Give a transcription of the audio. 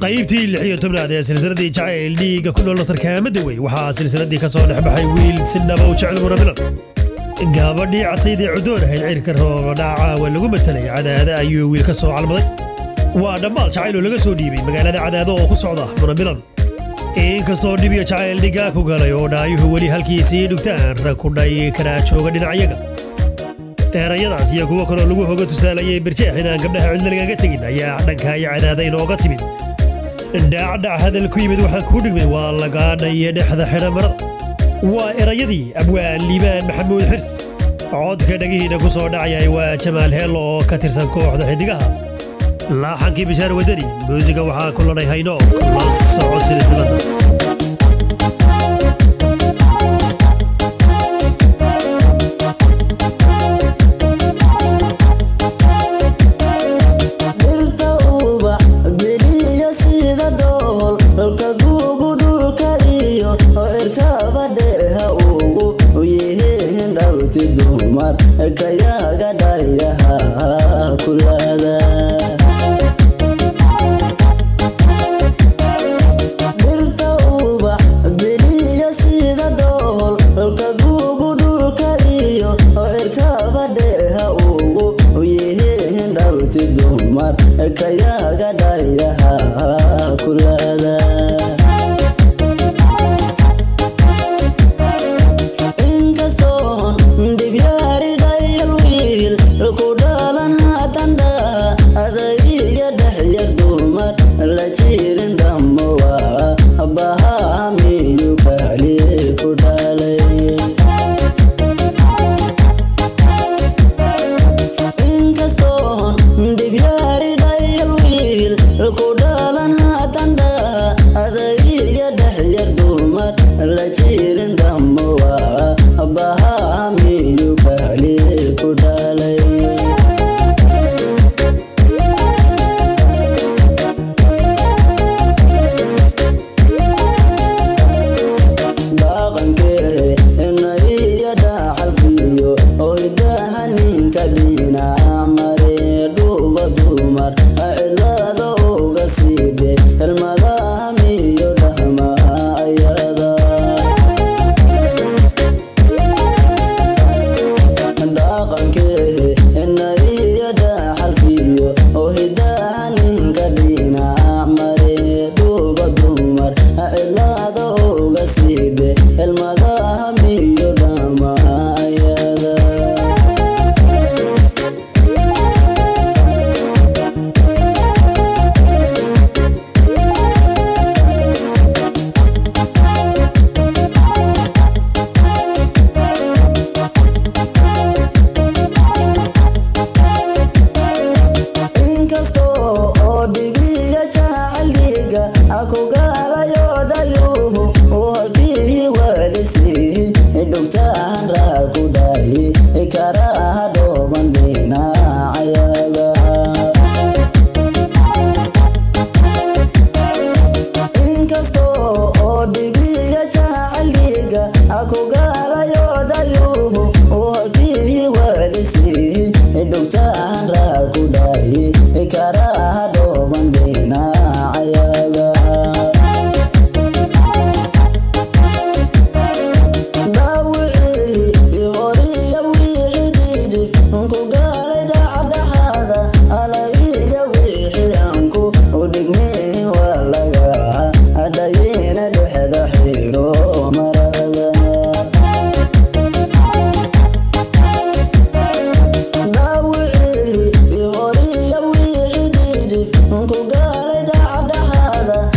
qaybtii lix iyo tobnaad ee silsiladii jacayl dhiigga ku nool tarkaamada wey waxaa silsiladii ka soo dhex baxay wiil si naba u jecel murabilan gabadhii casaydee cudoon ahayd cirka rooba dhaaca waa lagu matelay cadaada ayuu wiil ka soo calmaday waa dhammaal jacayl oo laga soo dhiibay magaalada cadaado oo ku socda murabilan inkastoo dhibiyo jacayl dhigaa ku galay oo dhaayuhu weli halkiisii dhugtaan rag ku dhay karaa jooga dhinacyaga erayadaas iyo kuwo kaloo lagu hoga tusaalayay birjeex inaan gabdhaha cidla lagaga tegin ayaa dhanka iyo cadaada inooga timid dhacdhac hadal ku yimid waxaan kuu dhigmay waa lagaadhaye dhexda xidha marada waa erayadii abwaan liibaan maxamuud xirs codka dhagihiina ku soo dhacayay waa jamaal heello oo ka tirsan kooxda xidigaha laaxankii bishaar wadani muusiga waxaa ku ladhay hayno la soco silsilada dhirta ubax geliya sida dhool halka guugu dhulka iyo cirkaba dheeha ugu yihiin dhawti dumar kayaga dhayaha kulada dhirta ubax geliya sida dhool halka guugu dhulka iyo cirkaba dheeha ugu yihiin dhawti dumar kayaga dhayaha kulada inkastoon dhibyaari dhayal wiil ku dhalan hadanda adaiga dhexyar dumar la jirin dhammowa bahamiyu kali ku dhalay inkastoon dhibyaari dhayal wiil ku dhalan hadanda adaiga dhexyar dumar la jirin dhammowa bahamiyu kali ku dhalay dhaqankee inaiyo dhaxalkiyo hoydaha ninka dhinaca mare dhuuba dumar cidlada uga siidhe helmadaha miyo dhahma ayada dhaqankee inaiyo dhaxalkiyo hoydaha ninka dhinaca mare dhuuba dumar cidlada uga siidhe helmadaha miyo dhahma ayada inkastoo oo dhibiya jacaliga akugaalayo dhayuhu halkii waalisi dhugtaan raa ku dhahi karaha dhooban dhinacayaga inkastoo oo dhibiya jacaliga akugaalayo dhayuhu halkii waalisi dhugtaan raa ku dhahi karaha dhooban dhinacayaga dhaawicii horiya wixii dhidhif ku gaalay dhacdhaxaada alayiya wixii anku udhigmay waa laga dhayina dhexda xiro marada dhaawicii horiya wixii dhidhif ku gaalay dhacdhaxaada